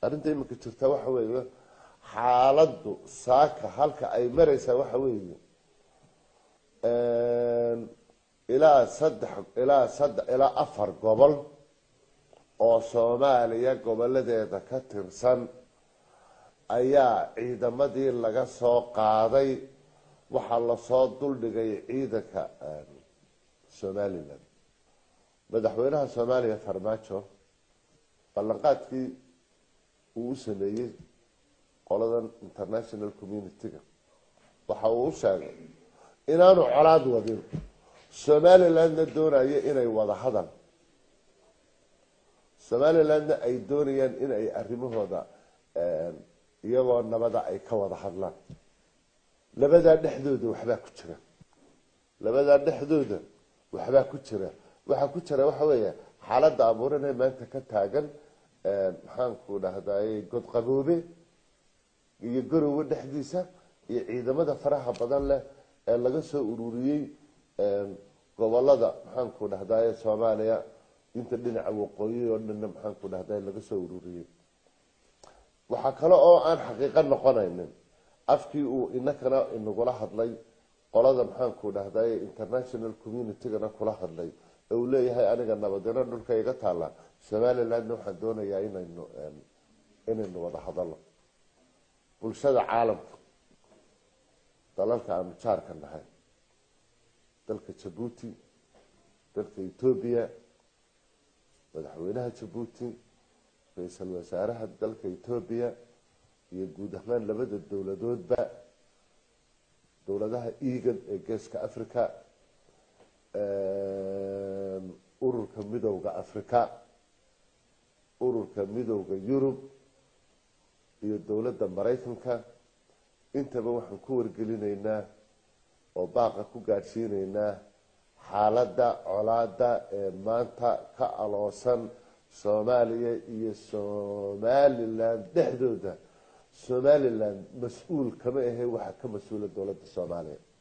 arrinta iminka jirta waxa weeye xaaladdu saaka halka ay mareysaa waxa weeye ilaa saddex ilaa saddex ilaa afar gobol oo soomaaliya goboladeeda ka tirsan ayaa ciidamadii laga soo qaaday waxaa lasoo duldhigay ciidanka somalilan madaxweynaha soomaaliya farmaajo ballanqaadkii uu u sameeyey qoladan international community-ga waxa uu u sheegay inaanu colaad wadin somalilandna doonayo inay wada hadal somalilandna ay doonayaan in ay arrimahooda iyagoo nabada ay ka wada hadlaan labadaa dhexdooda waxbaa ku jira labadaa dhexdooda waxbaa ku jira waxaa ku jira waxa weeya xaaladda abuuranee maanta ka taagan maxaanku dhahdaye godqaboobe iyo garowe dhexdiisa iyo ciidamada faraha badan leh ee laga soo ururiyey gobolada maxaanku dhahdaye soomaaliya inta dhinaca waqooyi oo dhanna maxaanku dhahdaye laga soo ururiyey waxaa kale oo aan xaqiiqo noqonaynin afkii uu inakana inagula hadlay qolada maxaanku dhahdaye international communitygana kula hadlay ee uu leeyahay aniga nabadino dhulka iga taalla somalilandna waxaan doonayaa inaynu inaynu wada hadalno bulshada caalamka dalalka aanu jaarka nahay dalka jabuuti dalka etoobiya madaxweynaha jabuuti ra-iisul wasaaraha dalka etoobiya iyo guud ahaan labada dowladoodba dowladaha egan ee geeska africa ururka midowda africa ururka midowda yurub iyo dowladda maraykanka intaba waxaan ku wargelinaynaa oo baaqa ku gaadhsiinaynaa xaaladda colaada ee maanta ka aloosan soomaaliya iyo somaliland dhexdooda somaliland mas-uul kama ahe waxaa ka mas-uula dowladda soomaaliya